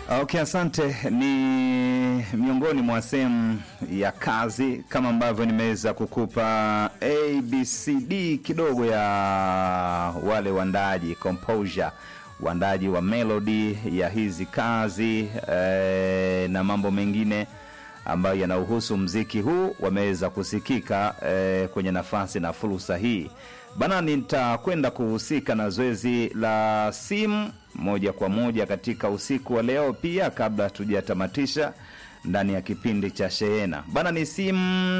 Okay, asante. Ni miongoni mwa sehemu ya kazi kama ambavyo nimeweza kukupa abcd kidogo ya wale waandaaji composure, waandaaji wa melody ya hizi kazi eh, na mambo mengine ambayo yanauhusu mziki huu wameweza kusikika eh, kwenye nafasi na fursa hii bana. Nitakwenda kuhusika na zoezi la simu moja kwa moja katika usiku wa leo pia, kabla hatujatamatisha ndani ya kipindi cha Shehena bana. Ni simu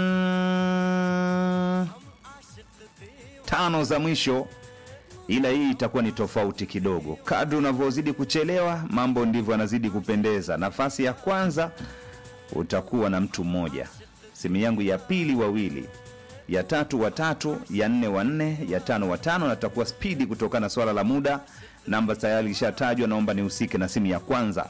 tano za mwisho, ila hii itakuwa ni tofauti kidogo. Kadri unavyozidi kuchelewa, mambo ndivyo yanazidi kupendeza. Nafasi ya kwanza utakuwa na mtu mmoja, simu yangu ya pili wawili, ya tatu watatu, ya nne wanne, ya tano watano, na tutakuwa spidi kutokana na swala la muda. Namba tayari ilishatajwa, naomba nihusike na simu ya kwanza.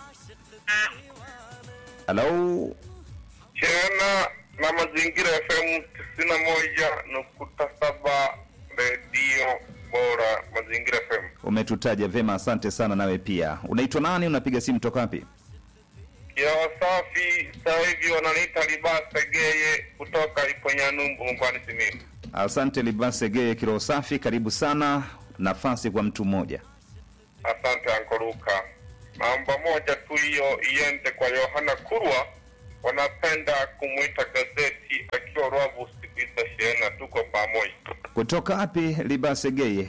Halo, Shehena na Mazingira FM tisini na moja nukta saba redio bora Mazingira FM. umetutaja vyema, asante sana. Nawe pia unaitwa nani? Unapiga simu toka wapi? Ya wasafi sasa hivi wananiita Libasa Geye kutoka Iponyanumbu mkoani Simiyu. Asante Libase Geye, kiroho safi, karibu sana. Nafasi kwa mtu mmoja. Asante Ankoruka. Namba moja tu hiyo iende kwa Yohana Kurwa, wanapenda kumwita gazeti akiwa Rwabu siku hizo. Shehena, tuko pamoja. Kutoka wapi Libase Geye?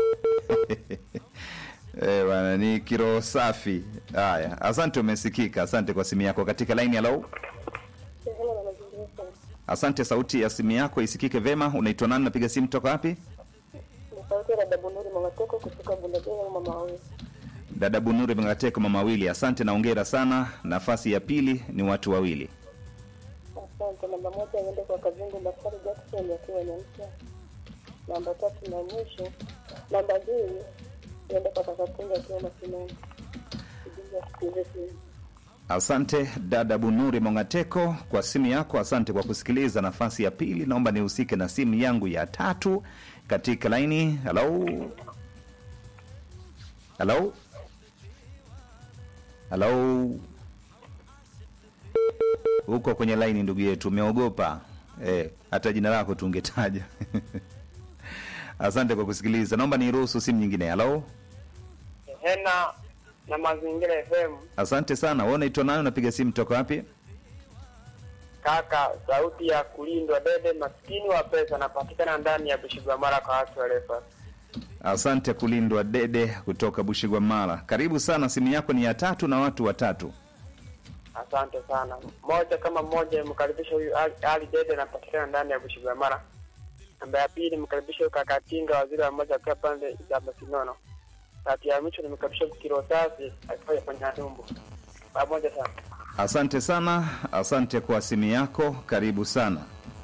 Eh, bwana ni kiroho safi. Haya, asante, umesikika. Asante kwa simu yako katika laini. Halo, asante. Sauti ya simu yako isikike vema. Unaitwa nani? Napiga simu toka wapi? Sauti ya dada Bunuri Mwangateko kutoka Bundageni mama wawili. Dada Bunuri Mngateko, mama wawili. Asante na ongera sana. Nafasi ya pili ni watu wawili. Asante. Namba moja iende kwa Kazungu Daktari Jackson akiwa Nyamsa. Namba tatu na mwisho, namba mbili iende kwa Kakatunga akiwa Masinani. Kijiji ya Kikize Simu. Asante dada Bunuri Mongateko kwa simu yako. Asante kwa kusikiliza. Nafasi ya pili, naomba nihusike na simu yangu ya tatu katika laini. Halo, halo, halo, huko kwenye laini, ndugu yetu, umeogopa eh? Hata jina lako tungetaja. Asante kwa kusikiliza. Naomba niruhusu simu nyingine. Halo, Hena na Mazingira FM. asante sana. Wewe unaitwa nani? Unapiga simu toka wapi? Kaka, sauti ya kulindwa dede, maskini wa pesa, napatikana ndani ya Bushigwamara kwa watu warefa. Asante kulindwa dede kutoka Bushigwamala. Karibu sana, simu yako ni ya tatu na watu watatu. Asante sana. Moja kama moja, mkaribisha huyu Ali, Ali Dede, napatikana ndani ya Bushigwamara. Namba ya pili, mkaribisha huyu kaka Tinga, waziri wa moja akiwa pande za Masinono. Tatu ya mwisho, nimkaribisha huyu kilo safi akiwa kwenye Adumbu. Pamoja sana. Asante sana, asante kwa simu yako. Karibu sana.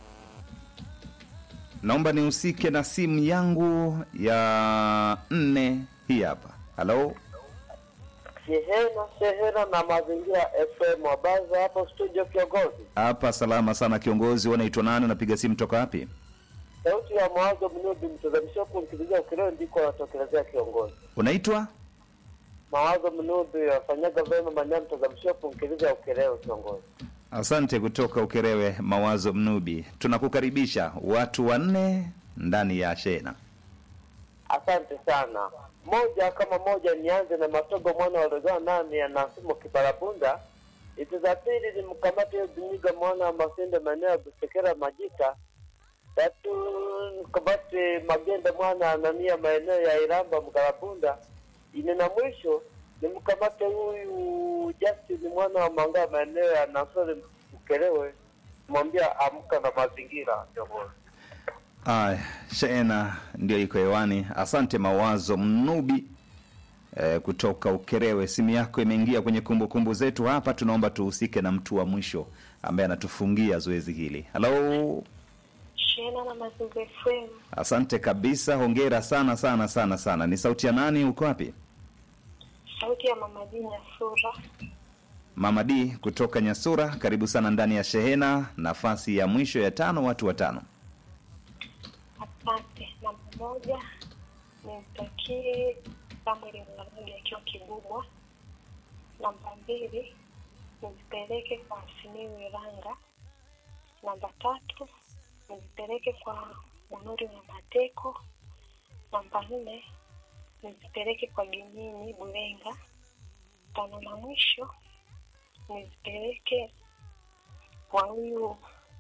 Naomba nihusike na simu yangu ya nne, hii hapa. Halo, Shehena, Shehena na Mazingira FM. Habari za hapo studio, kiongozi? hapa salama sana kiongozi. Unaitwa nani? Unapiga simu toka wapi? Sauti ya mawazo mnubi mtazamisho huku mkizijia ukileo ndiko watokelezea kiongozi. Unaitwa Mawazo mnubi wafanyaga vema maneno mtazamisho huku mkizijia ukileo kiongozi. asante kutoka Ukerewe, Mawazo Mnubi. Tunakukaribisha watu wanne ndani ya shena. Asante sana. Moja kama moja, nianze na Matogo mwana wa Rogaa nane anasimo Kibarabunda. Hizi za pili ni mkamate hiyo Biniga mwana wa Masinde maeneo ya Busekera Majita. Tatu mkamate Magenda mwana Anania maeneo ya Iramba Mkarabunda. Ine na mwisho ni mkamate huyu Justin mwana wa Manga maeneo ya Nasore Mkelewe. Mwambia amka na mazingira kiongozi. Aya, shena ndio iko hewani. Asante Mawazo Mnubi eh, kutoka Ukerewe. Simu yako imeingia kwenye kumbukumbu zetu hapa. Tunaomba tuhusike na mtu wa mwisho ambaye anatufungia zoezi hili. Halo, Shena na Mazingira FM. asante kabisa, hongera sana sana sana sana. Ni sauti ya nani? Uko wapi? Sauti ya mama Jina Sura. Mama D kutoka Nyasura, karibu sana ndani ya shehena. Nafasi ya mwisho ya tano, watu watano. Asante. Namba moja nimtakie Samuel Mwanamudi akiwa Kibubwa. Namba mbili nizipeleke kwa Simiyu Iranga. Namba tatu nizipeleke kwa Bunuri wa Mateko. Namba nne nizipeleke kwa Ginyini Bulenga. Tano na mwisho nizipeleke kwa huyu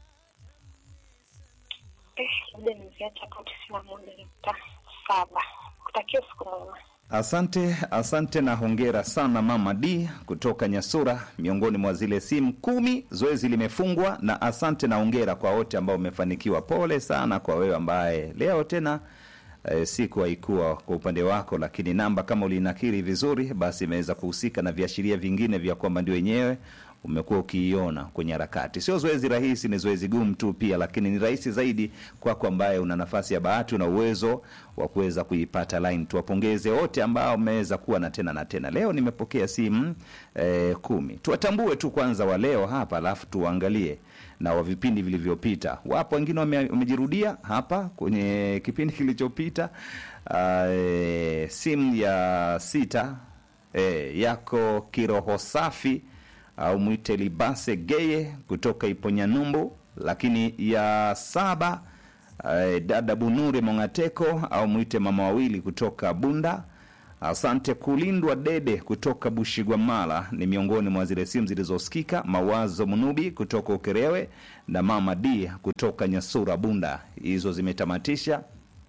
eh, labda niziacha hapo tisini na moja nukta saba. Kutakia siku mwema. Asante, asante na hongera sana Mama D kutoka Nyasura, miongoni mwa zile simu kumi. Zoezi limefungwa, na asante na hongera kwa wote ambao umefanikiwa. Pole sana kwa wewe ambaye leo tena e, siku haikuwa kwa upande wako, lakini namba kama ulinakiri vizuri, basi imeweza kuhusika na viashiria vingine vya kwamba ndio wenyewe umekuwa ukiiona kwenye harakati. Sio zoezi rahisi, ni zoezi gumu tu pia, lakini ni rahisi zaidi kwako ambaye una nafasi ya bahati, una uwezo wa kuweza kuipata line. Tuwapongeze wote ambao wameweza kuwa na tena na tena. Leo nimepokea simu eh, kumi. Tuwatambue tu kwanza wa leo hapa, alafu tuangalie na wa vipindi vilivyopita. Wapo wengine wame- wamejirudia hapa kwenye kipindi kilichopita. Uh, eh, simu ya sita eh, yako kiroho safi au mwite Libase Geye kutoka Iponyanyumbu, lakini ya saba eh, dada Bunure Mongateko au mwite mama wawili kutoka Bunda. Asante kulindwa Dede kutoka Bushigwamala ni miongoni mwa zile simu zilizosikika. Mawazo Munubi kutoka Ukerewe na mama D kutoka Nyasura Bunda, hizo zimetamatisha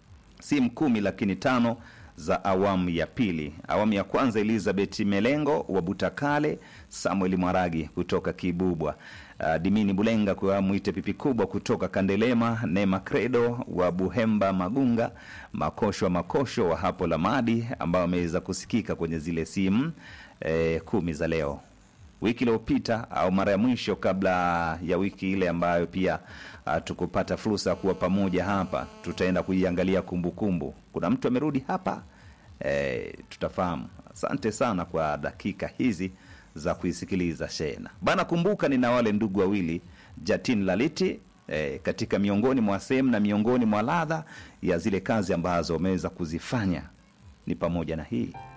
simu kumi lakini tano za awamu ya pili. Awamu ya kwanza Elizabeth Melengo wa Butakale, Samuel Mwaragi kutoka Kibubwa, uh, Dimini Bulenga kwa mwite pipi kubwa kutoka Kandelema, Nema Credo wa Buhemba Magunga, Makosho wa Makosho wa hapo Lamadi ambao wameweza kusikika kwenye zile simu eh, kumi za leo wiki iliyopita au mara ya mwisho kabla ya wiki ile ambayo pia uh, tukupata fursa ya kuwa pamoja hapa, tutaenda kuiangalia kumbukumbu. Kuna mtu amerudi hapa eh, tutafahamu. Asante sana kwa dakika hizi za kuisikiliza shena bana. Kumbuka nina wale ndugu wawili Jatin Laliti eh, katika miongoni mwa sehemu na miongoni mwa ladha ya zile kazi ambazo wameweza kuzifanya ni pamoja na hii